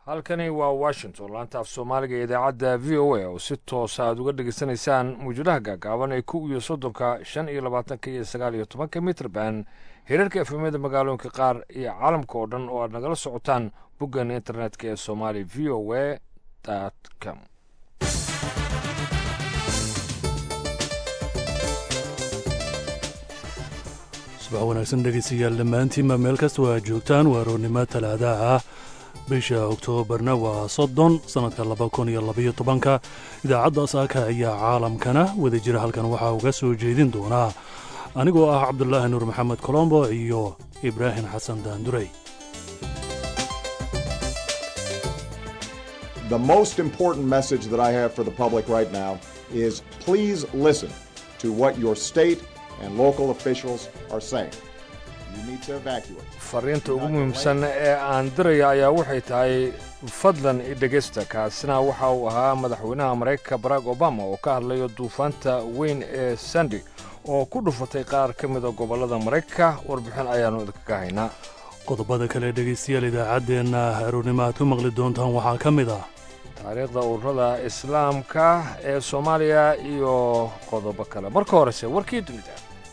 halkani waa washington laanta af soomaaliga ee idaacadda v o a oo si toosa aad uga dhegaysanaysaan mawjadaha gaagaaban ee kow iyo soddonka shan iyo labaatanka iyo sagaal iyo tobanka mitrban hirarka efemyada magaalooyinka qaar iyo caalamka oo dhan oo aad nagala socotaan boggan internetka ee somali v o a com subax wanaagsan dhegaystayaal dhammaantiinba meel kasta waa joogtaan waa roonnimo talaadaha ah bisha oktoobarna waa soddon sannadka laba kun iyo labaiyo tobanka idaacadda saaka ayaa caalamkana wada jira halkan waxaa uga soo jeedin doonaa anigoo ah cabdulaahi nuur maxamed colombo iyo ibraahim xasan daandurey The most important message that I have for the public right now is please listen to what your state and local officials are saying. You need to evacuate. fariinta ugu muhiimsan ee aan diraya ayaa waxay tahay fadlan idhegaysta kaasina waxa uu ahaa madaxweynaha maraykanka barack obama oo ka hadlayo duufaanta weyn ee sandi oo ku dhufatay qaar ka mida gobollada maraykanka warbixin ayaannu idinkaga haynaa qodobada kale dhegaystayaal idaacaddeenna aroornimo aad ku maqli doontaan waxaa ka mid ah taariikhda ururada islaamka ee soomaaliya iyo qodobo kale marka horese warkii dunida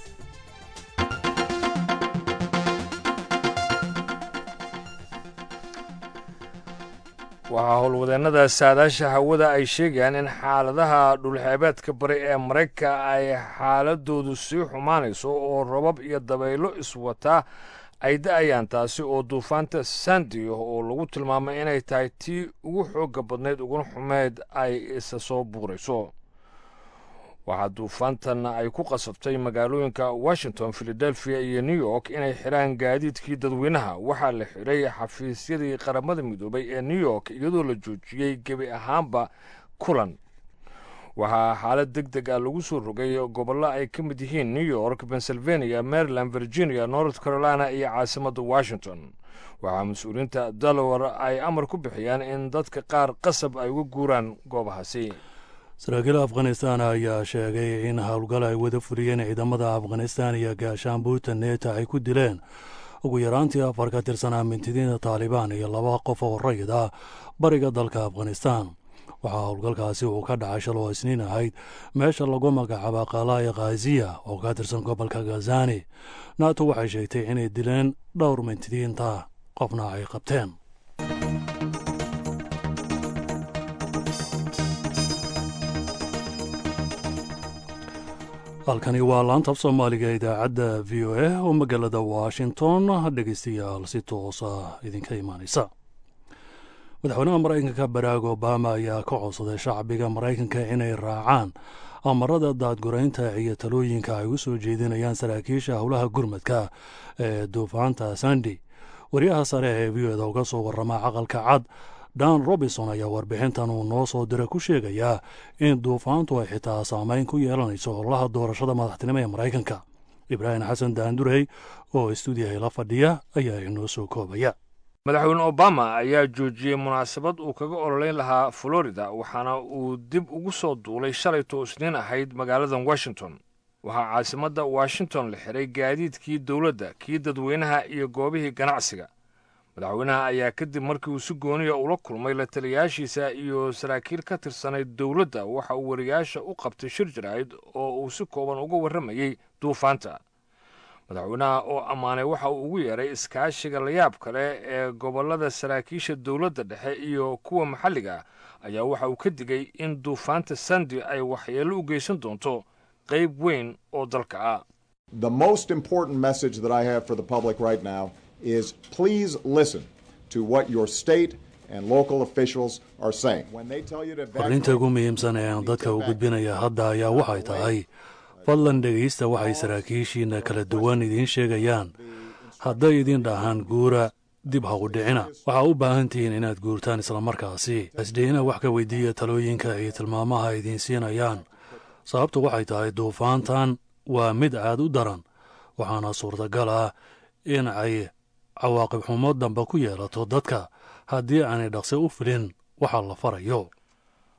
waxaa howlwadeennada saadaasha hawada ay sheegayaan in xaaladaha dhulxeebeedka bari ee maraykanka ay xaaladoodu sii xumaanayso oo robab iyo dabaylo iswataa ay da-ayaan taasi oo duufaanta sandi oo lagu tilmaamay inay tahay tii ugu xoogga badnayd uguna xumeyd ay isa soo buurayso waxaa duufaantan ay ku qasabtay magaalooyinka washington philadelphia iyo new york inay xidhaan gaadiidkii dadweynaha waxaa la xidhay xafiisyadii qaramada midoobay ee new york iyadoo la joojiyey gebi ahaanba kulan waxaa xaalad deg deg ah lagu soo rogay gobollo ay ka mid yihiin new york pennsylvania maryland virginia north carolina iyo caasimadda washington waxaa mas-uuliyiinta delaware ay amar ku bixiyaan in dadka qaar qasab ay uga guuraan goobahaasi saraakiil afghanistan ayaa sheegay in howlgal ay wada fuliyeen ciidamada afghanistan iyo gaashaanbuurta neeta ay ku dileen ugu yaraantii afar ka tirsanaa mintidiinta taalibaan iyo laba qof oo rayid ah bariga dalka afghanistan waxaa howlgalkaasi uu ka dhacay shal oo isniin ahayd meesha lagu magacaaba qalaya khaziya oo ka tirsan gobolka gazani nato waxay sheegtay inay dileen dhowr mintidiinta qofna ay qabteen halkani waa laanta af soomaaliga idaacadda v o a oo magaalada washington dhegaystayaal si toosa idinka imaanaysa madaxweynaha maraykanka barack obama ayaa ka codsaday shacbiga maraykanka inay raacaan amarada daadguraynta iyo talooyinka ay u soo jeedinayaan saraakiisha howlaha gurmadka ee duufaanta sandi wariyaha sare ee v o eda uga soo warama caqalka cad dan robinson ayaa warbixintan uu noo soo dira ku sheegayaa in duufaantu ay xitaa saameyn ku yeelanayso howlaha doorashada madaxtinimo ee maraykanka ibraahim xasan daandurey oo istuudiyahay la fadhiya ayaa inoo soo koobaya madaxweyne obama ayaa joojiyey munaasabad uu kaga ololeyn lahaa florida waxaana uu dib ugu soo duulay shalayto isniin ahayd magaaladan washington waxaa caasimadda washington la xiray gaadiidkii dowladda kii dadweynaha iyo goobihii ganacsiga madaxweynaha ayaa kadib markii uu si gooniya ula kulmay la taliyaashiisa iyo saraakiil ka tirsanayd dowladda waxa uu wariyaasha u qabtay shir jaraa'id oo uu si kooban uga warramayey duufaanta madaxweynaha oo ammaanay waxa uu ugu yeeray iskaashiga layaab kale ee gobollada saraakiisha dowladda dhexe iyo kuwa maxalliga ayaa waxa uu ka digay in duufaanta sandi ay waxyeello u geysan doonto qayb weyn oo dalka ah The most important message that I have for the public right now is please listen to what your state and local officials are saying. When they tell you to farriinta ugu muhiimsan ee aan dadka u gudbinaya hadda ayaa waxay tahay fadlan dhegaysta waxay saraakiishiinna kala duwan idiin sheegayaan hadday idin dhahaan guura dib ha u dhicina waxaa u baahan tihiin inaad guurtaan islamarkaasi isdhiina wax ka weydiiya talooyinka iyo tilmaamaha idiin siinayaan sababtu waxay tahay duufaantan waa mid aad u daran waxaana suurtagal ah in ay cawaaqib xumo dambe ku yeelato dadka haddii aanay dhaqsi u filin waxa la farayo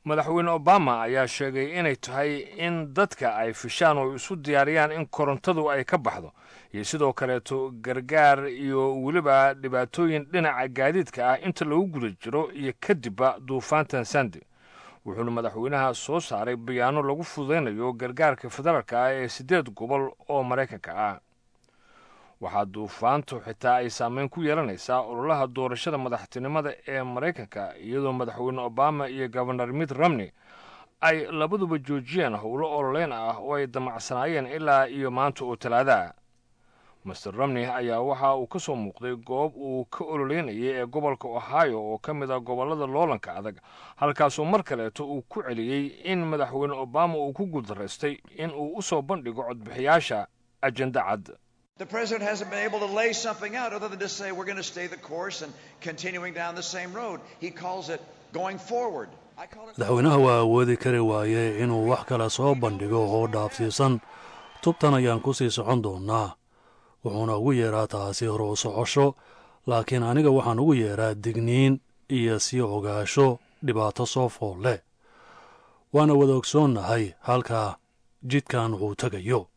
madaxweyne obama ayaa sheegay inay tahay in dadka ay fishaan oo isu diyaariyaan in korontadu ay ka baxdo iyo sidoo kaleeto gargaar iyo weliba dhibaatooyin dhinaca gaadiidka ah inta lagu guda jiro iyo kadibba duufaantan sandi wuxuuna madaxweynaha soo saaray bayaano lagu fududaynayo gargaarka federaalka ah ee siddeed gobol oo maraykanka ah waxaa duufaantu xitaa ay saameyn ku yeelanaysaa ololaha doorashada madaxtinimada ee maraykanka iyadoo madaxweyne obama iyo gobanor mitt romney ay labaduba joojiyeen howlo ololeyn ah oo ay damacsanaayeen ilaa iyo maanta oo talaadaah master romney ayaa waxa uu ka soo muuqday goob uu ka ololeynayay ee gobolka ohio oo ka mid ah gobollada loolanka adag halkaasoo mar kaleeto uu ku celiyey in madaxweyne obama uu ku guuldaraystay in uu u soo bandhigo codbixiyaasha ajenda cad The president hasn't been able to lay something out other than to say we're going to stay the course and continuing down the same road. He calls it going forward. madaxweynaha waa awoodi kari waaye inuu wax kale soo bandhigo oo dhaafsiisan tubtan ayaan ku sii socon doonnaa wuxuuna ugu yeeraa taasi hore u socosho laakiin aniga waxaan ugu yeeraa digniin iyo sii ogaasho dhibaato soo fool leh waana wada ogsoonnahay halkaa jidkan wuxuu tegayo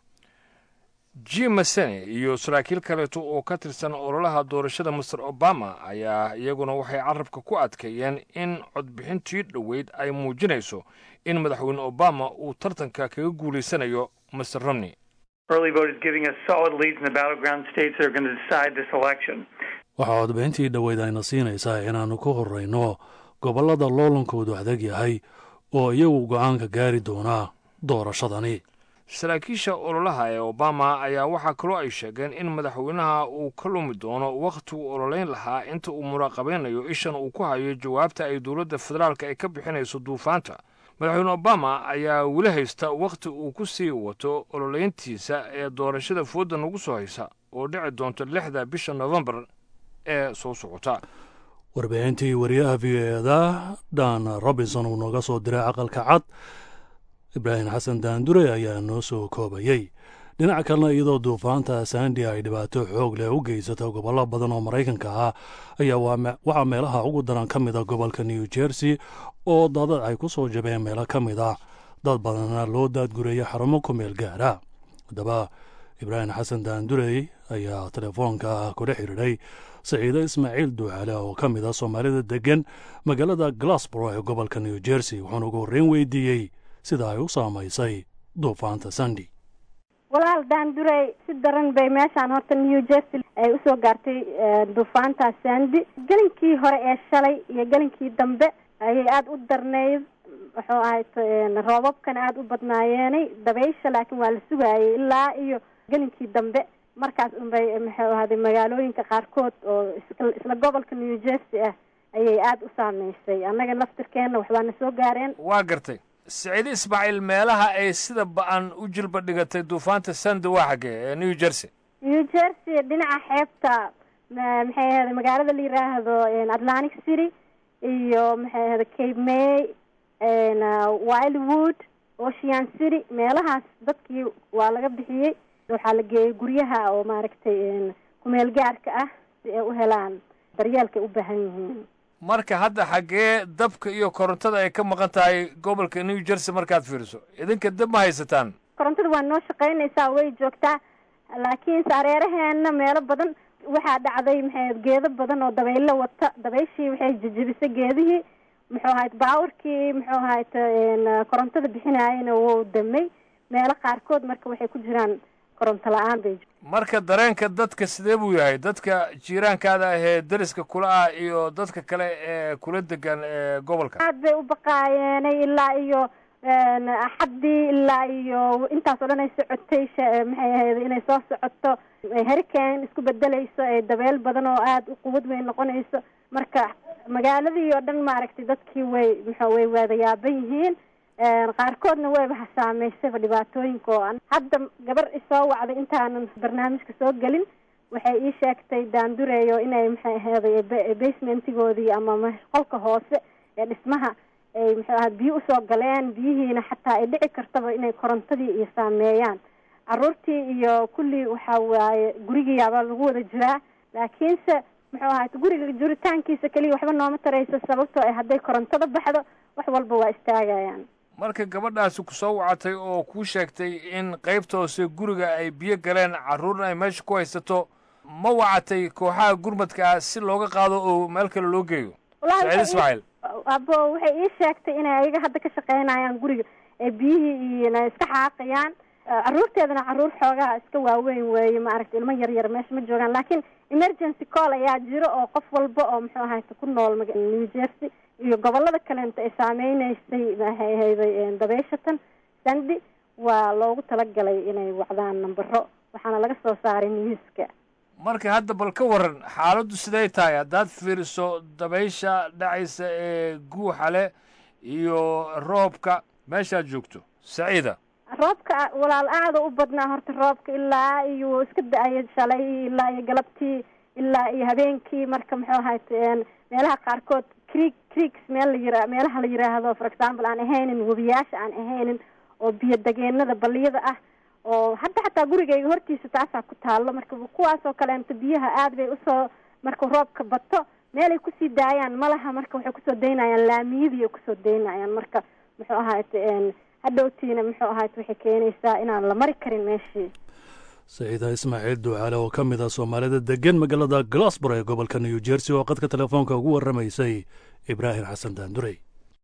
jim masene iyo saraakiil kaleeto oo ka tirsan ololaha doorashada master obama ayaa iyaguna waxay carabka ku adkeeyeen in codbixintii dhoweyd ay muujinayso in madaxweyne obama uu tartanka kaga guulaysanayo master romney Early vote is giving us solid leads in the battleground states that are going to decide this election. waxaa codbixintii dhoweyd ayna siinaysaa inaannu ku horrayno gobollada loolankoodu adag yahay oo iyagu go'aanka gaari doonaa doorashadani saraakiisha ololaha ee obama ayaa waxaa kaloo ay sheegeen in madaxweynaha uu ka lumi doono wakhti uu ololeyn lahaa inta uu muraaqabaynayo ishan uu ku hayo jawaabta ay dowladda federaalka ay ka bixinayso duufaanta madaxweyne obama ayaa weli haysta wakhti uu ku sii wato ololeyntiisa ee doorashada foodda nagu soo haysa oo dhici doonta lixda bisha nofembar ee soo socota warbixintii wariyaha v o eda dan robinson uu nooga soo diray aqalka cad ibraahim xasan daandure ayaa noo soo koobayey dhinaca kalena iyadoo duufaanta sandi ay dhibaato xoog leh u geysato gobollo badan oo maraykanka ah ayaa waxaa meelaha ugu daran ka mid a gobolka new jersey oo daadad ay ku soo jabeen meelo ka mid ah dad badanna loo daadgureeyay xarumo ku meel gaara haddaba ibraahim xasan daandurey ayaa telefoonka kula xidhiidhay saciide ismaaciil duucale oo ka mid a soomaalida deggan magaalada glasboro ee gobolka new jersey wuxuuna ugu horreyn weydiiyey sida ay u saamaysay duufaanta sandi walaal daandurey si daran bay meeshaan horta new jersey ay usoo gaartay duufaanta sandi gelinkii hore ee shalay iyo gelinkii dambe ayay aada u darnayd wuxuu ahayd roobabkana aada u badnaayeenay dabaysha laakiin waa la sugaayay ilaa iyo gelinkii dambe markaas unbay muxuu ahaaday magaalooyinka qaarkood oo isla gobolka new jersey ah ayay aada u saameysay annaga laftirkeenna waxbaana soo gaareen waa gartay siciide ismaaciil meelaha ay sida ba-an u jilba dhigatay duufaanta sandi waa xaggee ee new jersey new jersey dhinaca xeebta maxay ahada magaalada la yiraahdo atlantic city iyo maxay ahada cape may wildwood ocean city meelahaas dadkii waa laga bixiyey waxaa la geeyey guryaha oo maaragtay kumeel gaarka ah si ay u helaan daryeelkay u baahan yihiin marka hadda xaggee dabka iyo korontada ay ka maqan tahay gobolka new jersey markaad fiiriso idinka dab ma haysataan korontada waa noo shaqaynaysaa way joogtaa laakiin saareeraheena meelo badan waxaa dhacday maxay geedo badan oo dabaylo wata dabayshii waxay jejebisay geedihii muxuu ahayd baawarkii muxuu ahayd korontada bixinaayana wou damay meelo qaarkood marka waxay ku jiraan koronto la-aan bay marka dareenka dadka sidee buu yahay dadka jiiraankaada ahee deriska kula ah iyo dadka kale ee kula degan ee gobolka aad bay u baqaayeenay ilaa iyo axaddii ilaa iyo intaas oo dhan ay socotay maxay ahayd inay soo socoto hurricane isku bedelayso ee dabeel badan oo aada u quwad weyn noqonayso marka magaaladii oo dhan maaragtay dadkii way muxuu way waadayaaban yihiin qaarkoodna wayba saameysayba dhibaatooyinka oo an hadda gabar isoo wacday intaanan barnaamijka soo gelin waxay ii sheegtay daandureeyo inay maxay aheeday basementigoodii ama qolka hoose ee dhismaha ay muxuu aha biyo usoo galeen biyihiina xataa ay dhici kartaba inay korontadii iyo saameeyaan caruurtii iyo kulli waxa waaye gurigiyaabaa lagu wada jiraa laakiinse muxuu ahaay guriga juritaankiisa keliya waxba nooma tarayso sababtoo ay hadday korontada baxdo wax walba waa istaagayaan marka gabadhaasi ku soo wacatay oo kuu sheegtay in qaybta hoose guriga ay biyo galeen carruurna ay meesha ku haysato ma wacatay kooxaha gurmadka si looga qaado oo meel kale loo geeyo saciid ismaaciil abo waxay ii sheegtay inay ayaga hadda ka shaqaynayaan guriga ee biyihii iyona iska xaaqayaan carruurteedana carruur xoogaha iska waaweyn weeye maaragtay ilmo yar yar meesha ma joogaan laakiin emergency call ayaa jiro oo qof walba oo muxuu ahayta ku nool new jersey iyo gobolada kaleenta ay saameyneysay maxay ahayday dabeeshatan sandy waa loogu talagalay inay wacdaan nambaro waxaana laga soo saaray newska marka hadda bal ka waran xaaladdu siday tahay haddaad fiiriso dabaysha dhacaysa ee guuxa leh iyo roobka meeshaad joogto saciida roobka walaal aada u badnaa horta roobka ilaa iyo iska da-aya shalay ilaa iyo galabtii ilaa iyo habeenkii marka muxuu ahayt meelaha qaarkood creek creeks meel la yira meelaha la yiraahdo for example aan ahaynin webiyaasha aan ahaynin oo biyo degeenada baliyada ah oo hadda xataa gurigayga hortiisa taasaa ku taallo marka kuwaas oo kaleento biyaha aad bay usoo markuu roobka bato meelay kusii daayaan malaha marka waxay kusoo daynayaan laamiyadii ay kusoo daynayaan marka muxuu ahayt hadhowtiina muxuu ahayt waxay keenaysaa inaan la mari karin meeshii saciida ismaaciil ducaale oo ka mid ah soomaalida degan magaalada glasbor ee gobolka new jersey oo qadka telefoonka ugu warramaysay ibraahim xasan daandurey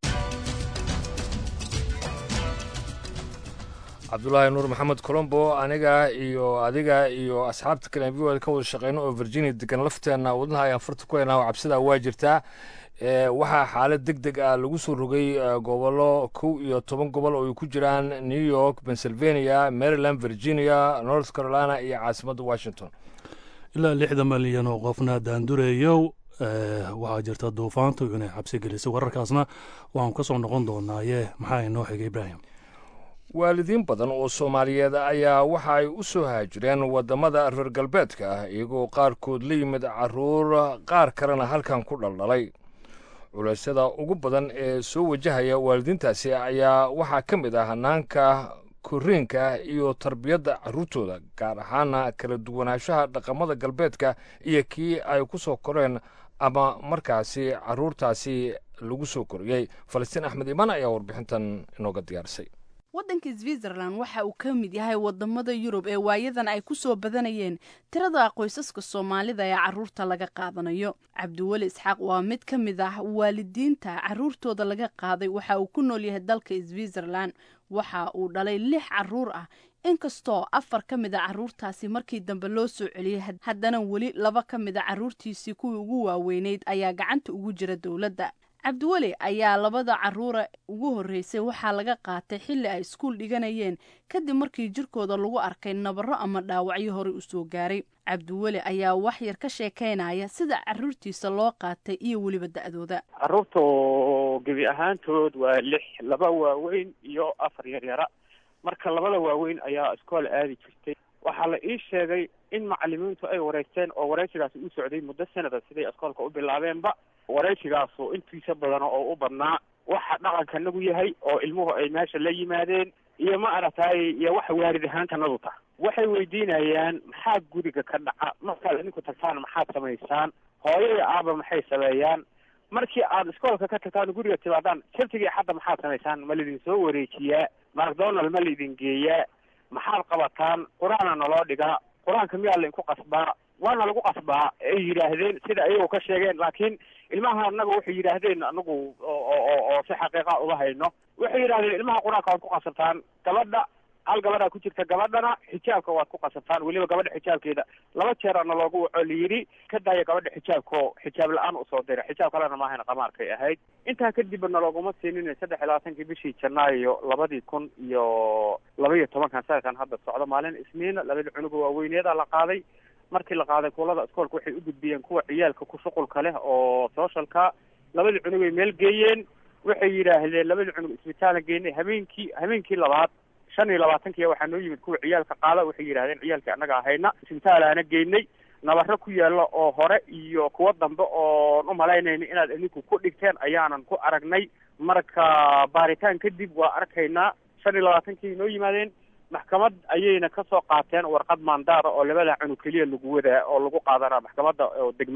cabdulaahi nuur maxamed colombo aniga iyo adiga iyo asxaabta kale v o ka wada shaqeyno oo virginia degan lafteenna wadnaha ayaan farta ku haynaa oo cabsidaa waa jirtaa waxaa xaalad deg deg ah lagu soo rogay gobollo kow iyo toban gobol oo ay ku jiraan new york pennsylvania maryland virginia north carolina iyo caasimadda washington ilaa lixda malyan oo qofna daandureeyow waxaa jirta duufaantu inay xabsi gelisay wararkaasna waxaanu ka soo noqon doonaaye maxaa inoo xigay ibraahim waalidiin badan oo soomaaliyeed ayaa waxa ay u soo haajireen waddamada reer galbeedka ah iyagoo qaarkood la yimid carruur qaar kalena halkan ku dhaldhalay culeysyada ugu badan ee soo wajahaya waalidiintaasi ayaa waxaa ka mid ah hanaanka korriinka iyo tarbiyadda carruurtooda gaar ahaana kala duwanaanshaha dhaqamada galbeedka iyo kii ay ku soo koreen ama markaasi carruurtaasi lagu soo koriyey falastiin axmed imaan ayaa warbixintan inooga diyaarisay waddanka switzerland waxa uu ka mid yahay wadamada yurub ee waayadan ay ku soo badanayeen tirada qoysaska soomaalida ee caruurta laga qaadanayo cabdiweli isxaaq waa mid ka mid ah waalidiinta caruurtooda laga qaaday waxa uu ku nool yahay dalka switzerland waxa uu dhalay lix caruur ah inkastoo afar ka mid a caruurtaasi markii dambe loo soo celiyey haddana weli laba ka mid a caruurtiisii kuwii ugu waaweyneyd ayaa gacanta ugu jira dowladda cabdiweli ayaa labada caruura ugu horreysay waxaa laga qaatay xilli ay iskuul dhiganayeen kadib markii jirkooda lagu arkay nabarro ama dhaawacyo horey u soo gaaray cabdiweli ayaa wax yar ka sheekaynaya sida caruurtiisa loo qaatay iyo weliba da-dooda caruurta gebi ahaantood waa lix laba waaweyn iyo afar yaryara marka labada waaweyn ayaa iskool aadi jirtay waxaa la ii sheegay in macalimiintu ay wareysteen oo wareysigaasi u socday muddo sanada siday iskoolka u bilaabeenba wareysigaasu intiisa badan oo u badnaa waxa dhaqankanagu yahay oo ilmuhu ay meesha la yimaadeen iyo ma aragtay iyo waxa waalid ahaantanadu tah waxay weydiinayaan maxaa guriga ka dhaca markaad idinku tagtaan maxaad samaysaan hooyo iyo aaba maxay sameeyaan markii aad iskoolka ka tagtaan guriga timaadaan sabtigii xadda maxaad samaysaan ma laidin soo wareejiyaa macdonald ma laidin geeyaa maxaad qabataan qur-aana naloo dhigaa qur-aanka miyaa lainku qasbaa waana lagu qasbaa ay yidhaahdeen sida ayagoo ka sheegeen laakiin ilmaha anaga waxay yidhaahdeen anagu oo oo si xaqiiqa uga hayno waxay yidhahdeen ilmaha qur-aanka waad ku qasabtaan gabadha hal gabadhaa ku jirta gabadhana xijaabka waad ku qasabtaan weliba gabadha xijaabkeeda laba jeerana loogu waco layidhi ka daaya gabadha xijaabko xijaab la-aan usoo dira xijaab kalena maahayna qamaarkay ahayd intaa kadibba nalooguma siinin saddex iyo labaatankii bishii janaayo labadii kun iyo laba iyo tobankan sanadkan hadda socdo maalin isniina labada cunuga waaweyneeda la qaaday markii la qaaday kuulada iskoolka waxay u gudbiyeen kuwa ciyaalka ku shuqulka leh oo socialka labadii cunugay meel geeyeen waxay yidhaahdeen labadii cunug isbitaala geynay habeenkii habeenkii labaad shan iyo labaatankiya waxaa noo yimid kuwa ciyaalka qaada waxay yidhahdeen ciyaalkii annaga ahayna isbitaalaana geynay nabaro ku yaalla oo hore iyo kuwo dambe oon u malaynayna inaad idinku ku dhigteen ayaanan ku aragnay marka baaritaan kadib waa arkaynaa shan iyo labaatankii noo yimaadeen maxkamad ayayna kasoo qaateen warqad maandaara oo labada cunug keliya lagu wadaa oo lagu qaadana maxkamadda oo degmada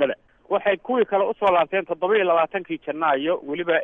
waxay kuwii kale usoo laabteen toddoba iyo labaatankii janaayo weliba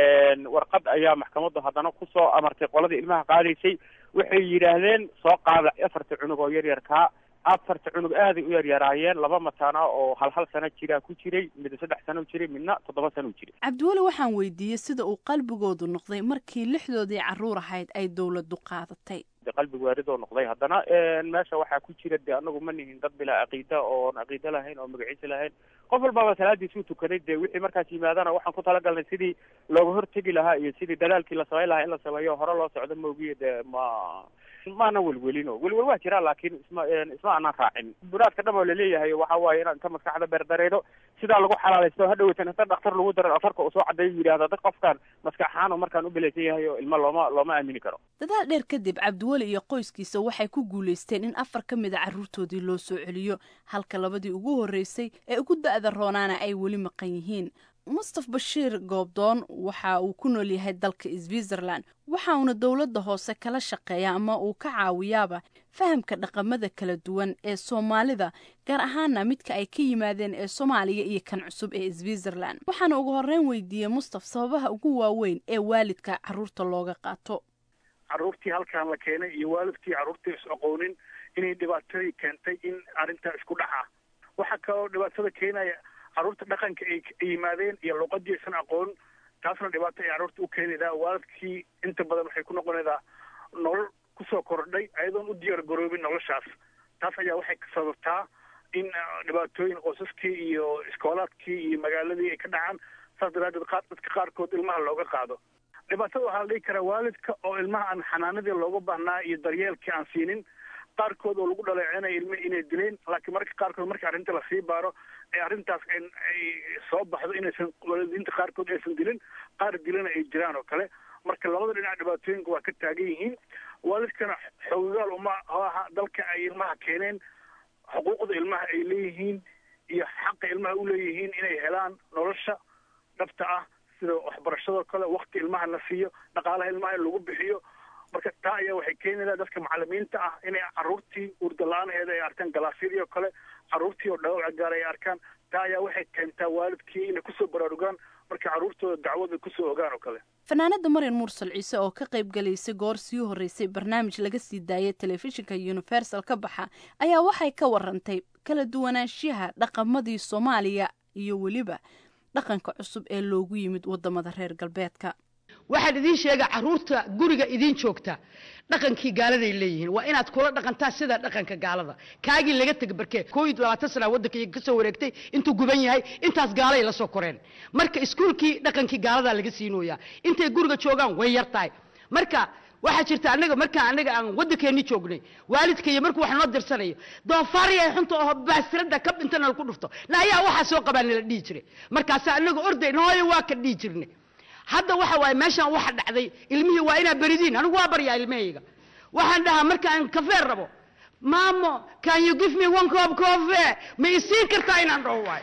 warqad ayaa maxkamaddu haddana kusoo amartay qoladii ilmaha qaadaysay waxay yidhaahdeen soo qaada afarta cunug oo yar yarkaa afarta cunug aaday u yaryaraayeen laba mataana oo hal hal sano jiraa ku jiray mid saddex sano u jiray midna toddoba sano u jiray cabdiweli waxaan weydiiyey sida uu qalbigoodu noqday markii lixdoodii carruur ahayd ay dowladdu qaadatay qalbi waaridoo noqday haddana meesha waxaa ku jira de anagu ma nihin dad bilaa caqiida oon caqiide lahayn oo magaciisa lahayn qof walbaba salaadiisuu tukaday dee wixii markaas yimaadana waxaan ku talagalnay sidii looga hortegi lahaa iyo sidii dadaalkii la samayn lahaa in la sameeyo hore loo socdo maogiyo dee ma maana welwelino welwel waa jiraa laakiin isma isma aanan raacin buraadka dham oo laleeyahay waxa waaye inaan inta maskaxda beerdareyno sidaa lagu xalaalaysto hadhowatan inta dhaktar lagu daro dhakhtarka uu soo cadeeyo yidhahda dad qofkan maskax ahaan oo markaan u belaysan yahay oo ilmo looma looma aamini karo dadaal dheer kadib cabdiweli iyo qoyskiisa waxay ku guulaysteen in afar ka mid a carruurtoodii loo soo celiyo halka labadii ugu horreysay ee ugu da-da roonaana ay weli maqan yihiin mustaf bashiir goobdoon waxa uu ku nool yahay dalka switzerland waxa uuna dowladda hoose kala shaqeeya ama uu ka caawiyaaba fahamka dhaqamada kala duwan ee soomaalida gaar ahaana midka ay ka yimaadeen ee soomaaliya iyo kan cusub ee switzerland waxaana ugu horreyn weydiiyey mustaf sababaha ugu waaweyn ee waalidka carruurta looga qaato carruurtii halkan la keenay iyo waalidkii carruurtii is aqoonin inay dhibaatadii keentay in arrintaa isku dhaca waxaa kaloo dhibaatada keenaya carruurta dhaqanka ay yimaadeen iyo luqadii aysan aqoon taasna dhibaato ay carruurta u keenaydaa waalidkii inta badan waxay ku noqonaydaa nolol kusoo kordhay ayadoon u diyaar garoobin noloshaas taas ayaa waxay sababtaa in dhibaatooyin qoysaskii iyo iskoolaadkii iyo magaaladii ay ka dhacaan saas daraadeed qaar dadka qaarkood ilmaha looga qaado dhibaatada waxaa la dhihi karaa waalidka oo ilmaha aan xanaanadii looga baahnaa iyo daryeelkii aan siinin qaarkood oo lagu dhaleecinaya ilmihi inay dileen laakiin marka qaarkood marka arrinta lasii baaro ee arrintaas ay soo baxdo inaysan waalidiinta qaarkood aysan dilin qaar dilana ay jiraan oo kale marka labada dhinac dhibaatooyinka waa ka taagan yihiin waalidkana xoogaal uma aha dalka ay ilmaha keeneen xuquuqda ilmaha ay leeyihiin iyo xaqa ilmaha u leeyihiin inay helaan nolosha dhabta ah sida waxbarashadoo kale wakti ilmaha la siiyo dhaqaalaha ilmaha in lagu bixiyo marka taa ayaa waxay keenaysaa dadka macalimiinta ah inay carruurtii urda la-aanheeda ay arkaan galaasyadii oo kale carruurtii oo dhaawaca gaar ay arkaan taa ayaa waxay keentaa waalidkii inay kusoo baraarugaan markay carruurtooda dacwada kusoo ogaan oo kale fanaanada maryan mursal ciise oo ka qayb galaysay goor sii horreysay barnaamij laga sii daayay telefishinka universal ka baxa ayaa waxay ka warantay kala duwanaanshiyaha dhaqamadii soomaaliya iyo weliba dhaqanka cusub ee loogu yimid wadamada reer galbeedka waxaan idiin sheega carruurta guriga idiin joogta dhaqankii gaaladay leeyihiin waa inaad kula dhaqantaa sida dhaqanka gaalada kaagii laga tega barkee koo iyo labaatan sana waddanka iyaga kasoo wareegtay intuu guban yahay intaas gaalay la soo koreen marka iskuulkii dhaqankii gaaladaa laga siinooyaa intay guriga joogaan way yar tahay marka waxaa jirta anaga markaa anaga aan waddankeeni joognay waalidkaiyo markuu wax noo dirsanayo doofaariya xunta oo baasirada kab intana laku dhufto na ayaa waxaa soo qabaa nala dhihi jiray markaasaa anaga ordayn hooyo waa ka dhihi jirnay hadda waxa waaye meeshaan waxa dhacday ilmihii waa inaa beridiin anigu waa baryaa ilmahayga waxaan dhahaa markaan kafee rabo maamo can you give me one cup coffee ma isiin kartaa inaan dhaho waay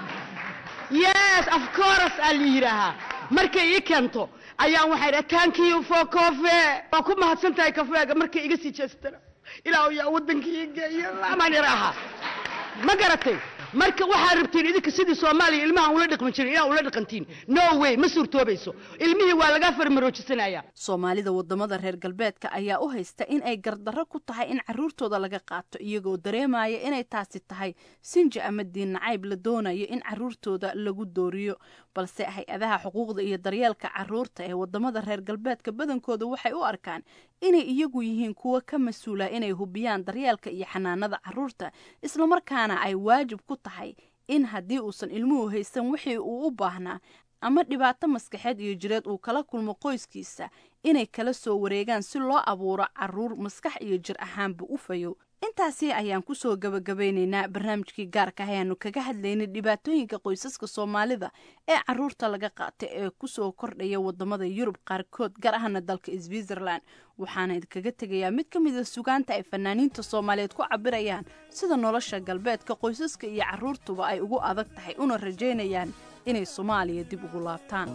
yes of course aa la yidhaahaa markay ii keento ayaan waxay dhaha thank you for coffee waa ku mahadsan tahay kafeega markay iga sii jeestana ilaa yaa waddankii ii geeya amaan yar ahaa ma garatay marka waxaad rabtiin idinka sidii soomaaliya ilmaha ula dhaqmi jirin inaa ula dhaqantiin no way ma suurtoobayso ilmihii waa lagaa farmaroojisanaya soomaalida wadamada reer galbeedka ayaa u haysta in ay gardarro ku tahay in carruurtooda laga qaato iyagoo dareemaya inay taasi tahay sinji ama diin nacayb la doonayo in carruurtooda lagu dooriyo balse hay-adaha xuquuqda iyo daryeelka carruurta ee wadamada reer galbeedka badankooda waxay u arkaan inay iyagu yihiin kuwo ka mas-uula inay hubiyaan daryeelka iyo xanaanada carruurta islamarkaana ay waajib ku tahay in haddii uusan ilmuhu haysan wixii uu u baahnaa ama dhibaato maskaxeed iyo jireed uu kala kulmo qoyskiisa inay kala soo wareegaan si loo abuuro caruur maskax iyo jir ahaanba u fayow intaasi ayaan kusoo gabagabeyneynaa barnaamijkii gaarka ah ayaanu kaga hadlaynay dhibaatooyinka qoysaska soomaalida ee caruurta laga qaata ee kusoo kordhaya wadamada yurub qaarkood gaar ahana dalka switzerland waxaana idinkaga tegayaa mid ka mida sugaanta ay fanaaniinta soomaaliyeed ku cabirayaan sida nolosha galbeedka qoysaska iyo caruurtuba ay ugu adag tahay una rajaynayaan inay soomaaliya dib ugu laabtaan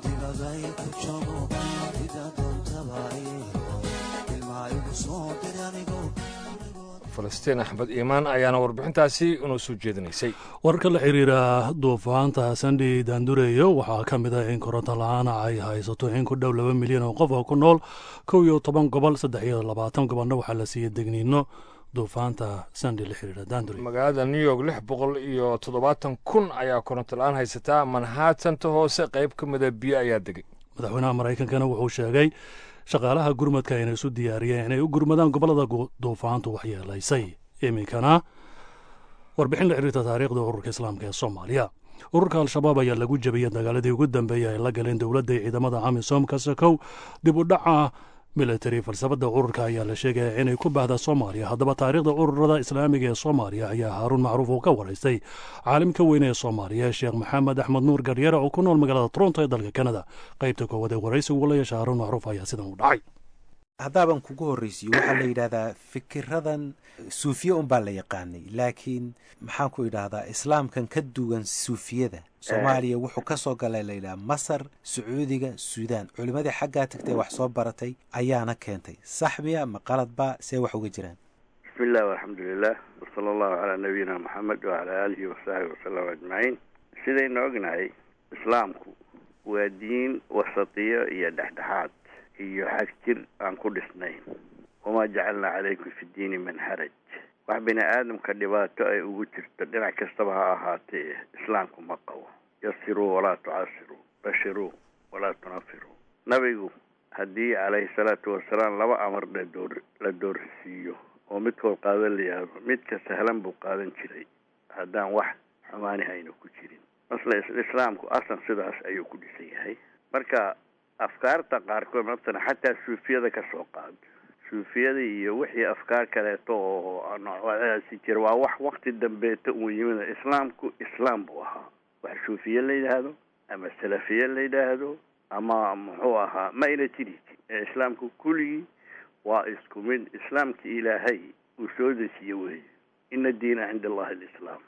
falastiin axmed iimaan ayaana warbixintaasi inoo soo jeedinaysay wararka la xiriira duufaanta sandhi daandureyo waxaa ka mid ah in koronto la-aana ay haysato in ku dhow laba milyan oo qof oo ku nool kow iyo toban gobol saddex iyo labaatan gobolna waxaa la siiyey degniino duufaanta sandhi la xiriira daandure magaalada new york lix boqol iyo toddobaatan kun ayaa koronto la-aan haysataa manhattanta hoose qayb ka mida biyo ayaa degay madaxweynaha maraykankana wuxuu sheegay shaqaalaha gurmadka inay isu diyaariyeen inay u gurmadaan gobollada duufaantu waxyeelaysay iminkana warbixin la xiriirta taariikhda ururka islaamka ee soomaaliya ururka al-shabaab ayaa lagu jebiyey dagaaladii ugu dambeeyey ay la galeen dowladda iyo ciidamada amisom kasakow dib u dhaca military falsafadda ururka ayaa la sheegaya inay ku baahda soomaaliya haddaba taariikhda ururada islaamiga ee soomaaliya ayaa haaruun macruuf uu ka waraystay caalimka weyne ee soomaaliya sheekh maxamed axmed nuur garyare oo ku nool magaalada toronto ee dalka kanada qaybta koowaad ee waraysigu la yeesha haaruun macruuf ayaa sidan u dhacay haddaaban kugu horraysiyo waxaa la yidhahdaa fikiradan suufiye unbaa la yaqaanay laakiin maxaan ku idhaahdaa islaamkan ka duwan suufiyada soomaaliya wuxuu ka soo galay la yidhaha masar sacuudiga suudaan culimmadii xaggaa tagtay wax soo baratay ayaana keentay saxmiya ma qaladba see wax uga jiraan bismi illah alxamdulilah wasala allahu calaa nabiyina moxamed wacalaa aalihi wasaxbi wasalam ajmaciin sidaynu ognahay islaamku waa diin wasatiyo iyo dhexdhexaad iyo xag jir aan ku dhisnayn wamaa jacalnaa calaykum fi diini min xaraj wax bini aadamka dhibaato ay ugu jirto dhinac kastaba ha ahaatee islaamku ma qabo yasiruu walaa tucasiruu bashiruu walaa tunafiruu nabigu haddii calayhi salaatu wasalaam laba amar ladoor la doorsiiyo oo midkood qaadan la yihahdo midka sahlan buu qaadan jiray haddaan wax xumaani hayna ku jirin masle islaamku asan sidaas ayuu ku dhisan yahay marka afkaarta qaarkood matala xataa suufiyada ka soo qaado suufiyada iyo wixii afkaar kaleeto oo noocdaasi jira waa wax wakti dambeeta uu yimid islaamku islaam buu ahaa wax suufiye la yidhaahdo ama salafiye la yidhaahdo ama muxuu ahaa ma ayna jiri ee islaamku kulligii waa isku mid islaamki ilaahay uu soo dejiye weeye ina diina cinda allahi alislaam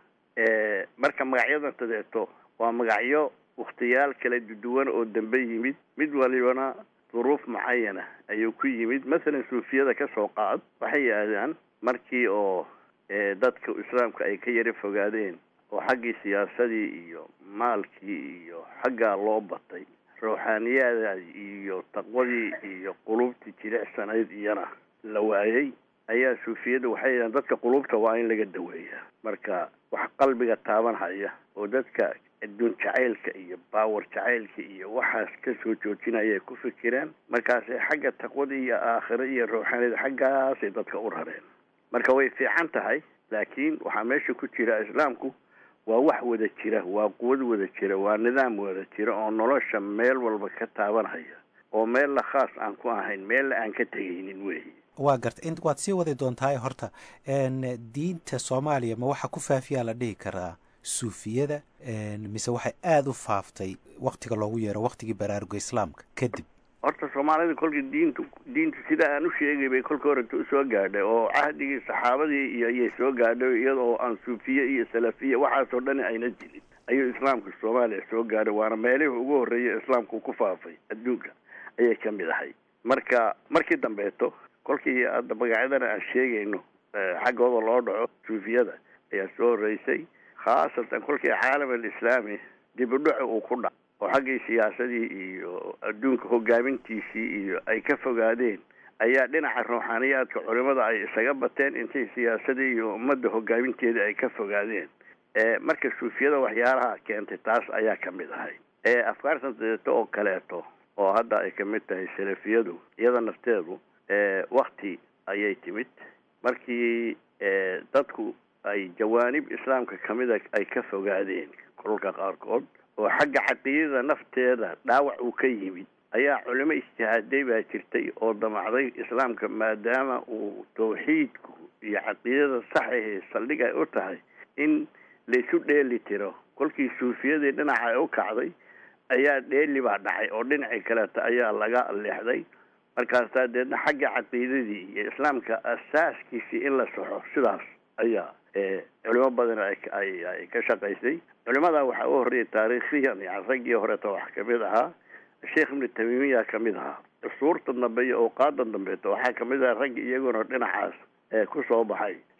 marka magacyadan tadeeto waa magacyo wakhtiyaal kala duwan oo dambe yimid mid walibana duruuf mucayana ayuu ku yimid masalan suufiyada ka soo qaad waxay yidhaahdaan markii oo dadka islaamka ay ka yara fogaadeen oo xaggii siyaasadii iyo maalkii iyo xaggaa loo batay ruuxaaniyada iyo taqwadii iyo qulubtii jilicsanayd iyana la waayey ayaa suufiyada waxay yidhahdeen dadka qulubta waa in laga daweeyaa marka wax qalbiga taaban haya oo dadka adduun jacaylka iyo baawar jacaylka iyo waxaas ka soo joojinaya ay ku fikireen markaasay xagga taqwada iyo aakhiro iyo ruuxanida xaggaasay dadka u rareen marka way fiican tahay laakiin waxaa meesha ku jira islaamku waa wax wada jira waa quwad wada jira waa nidaam wada jira oo nolosha meel walba ka taabanhaya oo meel la khaas aan ku ahayn meella aan ka tegaynin weeye waa garta in waad sii wadi doontaa horta diinta soomaaliya ma waxaa ku faafiyaa la dhihi karaa suufiyada mise waxay aada u faaftay waktiga loogu yeero waktigii baraaruga islaamka kadib horta soomaalida kolkii diintu diintu sida aan u sheegay bay kolka horeta usoo gaadhay oo cahdigii saxaabadii iyo ayay soo gaadhay iyadoo aan suufiye iyo salafiya waxaasoo dhani ayna jirin ayuu islaamka soomaaliya soo gaadhay waana meelihii ugu horreeyay islaamku ku faafay adduunka ayay ka mid ahay marka markii dambeeto kolkii hadda magacyadana aan sheegayno xaggooda loo dhaco suufiyada ayaa soo horreysay khaasatan kolkii caalam alislaami dib u dhaco uu ku dhac oo xaggii siyaasadii iyo adduunka hogaamintiisii iyo ay ka fogaadeen ayaa dhinaca ruuxaaniyaadka culimada ay isaga bateen intay siyaasadii iyo ummadda hogaaminteeda ay ka fogaadeen marka suufiyada waxyaalaha keentay taas ayaa ka mid ahay afkaartan dadeeto oo kaleeto oo hadda ay ka mid tahay salafiyadu iyada nafteedu wakti ayay timid markii dadku ay jawaanib islaamka kamida ay ka fogaadeen kolka qaarkood oo xagga caqiidada nafteeda dhaawac uu ka yimid ayaa culimo ijtihaaday baa jirtay oo damacday islaamka maadaama uu tawxiidku iyo caqiidada saxahe saldhig ay u tahay in laisu dheeli tiro kolkii suufiyadii dhinaca ay u kacday ayaa dheeli baa dhacay oo dhinacii kaleeta ayaa laga leexday markaasaa deedna xagga caqiidadii iyo islaamka asaaskiisii in la saxo sidaas ayaa culimo badan ay ka shaqaysay culimadaa waxaa u horreeyay taariikhiyan yani raggii horeeta wax kamid ahaa sheekh ibnu tamiimiya kamid ahaa cusuurta dambe iyo awqaada dambeeta waxaa kamid aha raggi iyaguna dhinacaas ku soo baxay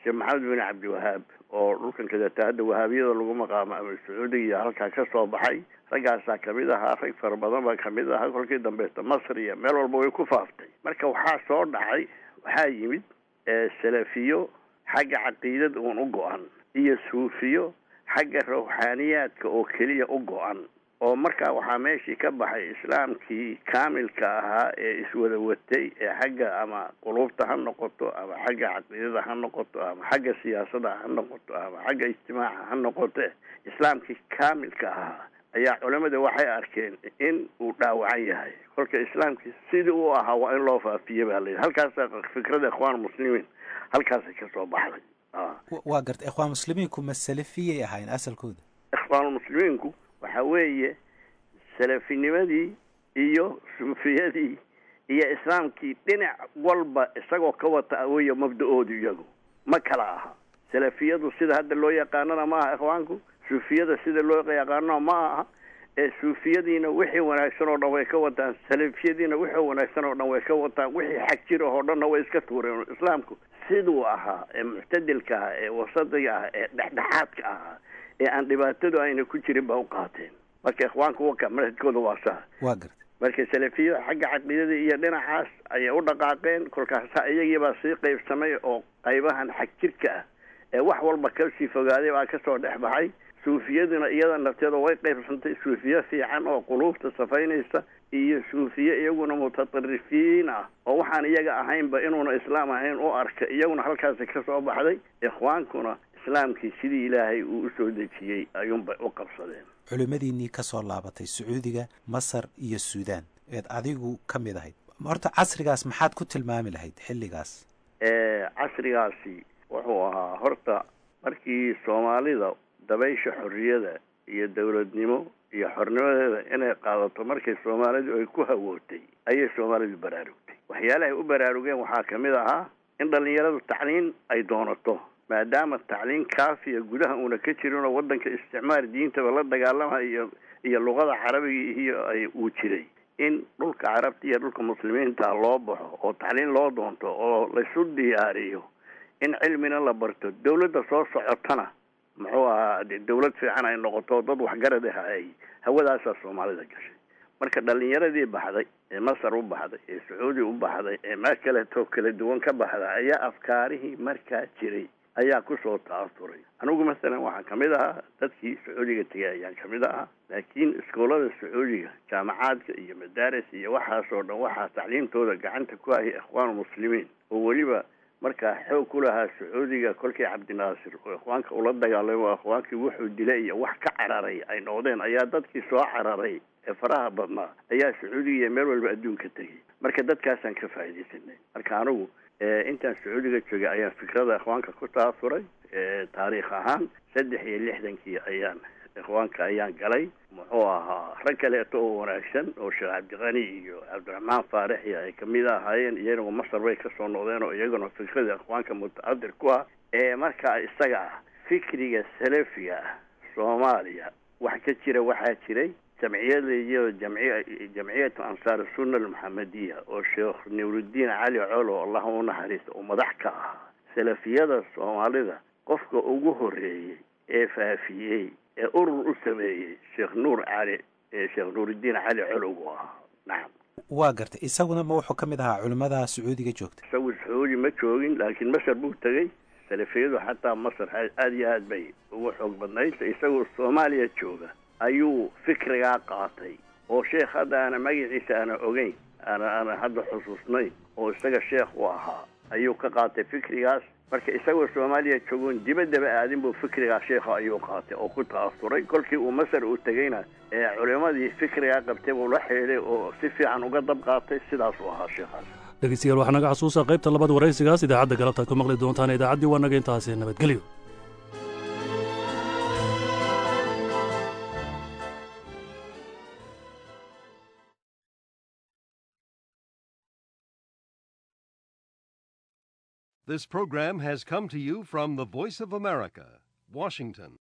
sheekh maxamed bin cabdiwahaab oo dhulkan kadata hadda wahaabiyada lagu maqaamo ama sacuudiga iyo halkaa ka soo baxay raggaasaa kamid ahaa rag fara badan baa kamid ahaa kolkii dambaysta masr iyo meel walba way ku faaftay marka waxaa soo dhacay waxaa yimid salafiyo xagga caqiidada uun u go-an iyo suufiyo xagga rawxaaniyaadka oo keliya u go-an oo markaa waxaa meeshii ka baxay islaamkii kaamilka ahaa ee iswada watay ee xagga ama quluubta ha noqoto ama xagga caqiidada ha noqoto ama xagga siyaasada ha noqoto ama xagga ijtimaaca ha noqote islaamkii kaamilka ahaa ayaa culamada waxay arkeen in uu dhaawacan yahay kolka islaamkii sidii uu ahaa waa in loo faafiye baa layidhi halkaasa fikrada ikhwaan muslimiin halkaasay kasoo baxday waa garta ikhwaan muslimiinku ma salafiyay ahayn asalkooda ikhwaanulmuslimiinku waxa weeye salafinimadii iyo suufiyadii iyo islaamkii dhinac walba isagoo ka wata aweye mabda-oodu iyagu ma kala aha salafiyadu sida hadda loo yaqaanana ma aha ikhwaanku suufiyada sida loo yaqaano ma aha ee suufiyadiina wixii wanaagsan oo dhan way ka wataan salafiyadiina wixii wanaagsan oo dhan way ka wataan wixii xag jira oo dhanna way iska tuureen islaamku siduu ahaa ee muctadilka ahaa ee wasadiga ah ee dhexdhexaadka ahaa ee aan dhibaatadu ayna ku jirin ba u qaateen marka ikhwaanku waka manhajkooda waa saa waa garta marka salafiyada xagga caqiidada iyo dhinacaas ayay u dhaqaaqeen kolkaasa iyagiibaa sii qaybsamay oo qaybahan xag jirka ah ee wax walba kasii fogaaday baa kasoo dhex baxay suufiyaduna iyada nafteeda way qaybsantay suufiye fiican oo quluubta safaynaysa iyo suufiye iyaguna mutaطarifiin ah oo waxaan iyaga ahaynba inuuna islaam ahayn u arka iyaguna halkaasi kasoo baxday ikhwaankuna islaamkii sidii ilaahay uu usoo dejiyey ayuunbay u qabsadeen culimmadiinnii ka soo laabatay sacuudiga masar iyo suudaan eed adigu ka mid ahayd horta casrigaas maxaad ku tilmaami lahayd xilligaas casrigaasi wuxuu ahaa horta markii soomaalida dabaysha xorriyada iyo dowladnimo iyo xornimadeeda inay qaadato markay soomaalidu ay ku hawootay ayay soomaalidu baraarugtay waxyaalahay u baraarugeen waxaa ka mid ahaa in dhallinyaradu tacliin ay doonato maadaama tacliin kaafiya gudaha uuna ka jirin oo waddanka isticmaar diintaba la dagaalamayo iyo iyo luqada carabiga iyo ay uu jiray in dhulka carabta iyo dhulka muslimiinta loo baxo oo tacliin loo doonto oo laysu diyaariyo in cilmina la barto dawladda soo socotana muxuu ahaa de dawlad fiican ay noqoto dad waxgarad ah ay hawadaasaa soomaalida gashay marka dhalinyaradii baxday ee masar u baxday ee sacuudi u baxday ee meel kaleetoo kala duwan ka baxda ayaa afkaarihii markaa jiray ayaa kusoo ta'asuray anigu masalan waxaan kamid ahaa dadkii sacuudiga tegay ayaan kamid ahaa laakiin iskoolada sacuudiga jaamacaadka iyo madaaris iyo waxaasoo dhan waxaa tacliimtooda gacanta ku hayay ikhwaan muslimiin oo weliba markaa xoog ku lahaa sacuudiga kolkii cabdinaasir oo ikhwaanka ula dagaalamo ikhwaankii wuxuu dilay iyo wax ka cararay ay noqdeen ayaa dadkii soo cararay ee faraha badnaa ayaa sacuudiga iyo meel walba adduunka tegay marka dadkaasaan ka faaidaysanay marka anigu intaan sacuudiga joogay ayaan fikrada ikhwaanka ku taasuray taariikh ahaan saddex iyo lixdankii ayaan ikhwaanka ayaan galay muxuu ahaa rag kaleeto oo wanaagsan oo sheekh cabdiqani iyo cabdiraxmaan faarixi ay kamid ahaayeen iyaguna masar bay kasoo noqdeen oo iyaguna fikrada ikhwaanka mutacadir ku ah ee markaa isaga ah fikriga salafiga ah soomaaliya wax ka jira waxaa jiray jamciyadaiyo jamciya jamciyatu ansaar sunna almuxamadiya oo sheekh nuuruddiin cali colo allah u naxariista oo madax ka ahaa salafiyada soomaalida qofka ugu horeeyey ee faafiyey ee urur u sameeyey sheekh nuur cali sheekh nuuruddiin cali colow buu ahaa nacam waa gartay isaguna ma wuxuu ka mid ahaa culimmada sacuudiga joogta isagu sacuudi ma joogin laakiin masar buu tegey salafiyadu xataa masar aada iyo aad bay ugu xoog badnayd isagoo soomaaliya jooga ayuu fikrigaa qaatay oo sheekh hadda aana magaciisa aana ogeyn aana aana hadda xusuusnayn oo isaga sheekh u ahaa ayuu ka qaatay fikrigaas marka isagoo soomaaliya joogoon dibaddaba aadin buu fikrigaa sheekha ayuu qaatay oo ku ta'asuray kolkii uu masar uu tegeyna ee culimmadii fikrigaa qabtay buu la xeeday oo si fiican uga dab qaatay sidaasuu ahaa sheekhaas dhegeystayaal waxaa naga xasuusa qaybta labaad waraysigaas idaacadda galabtaad ku maqli doontaan idaacaddii waa naga intaasi nabadgelyo This program has come to you from the Voice of America, Washington.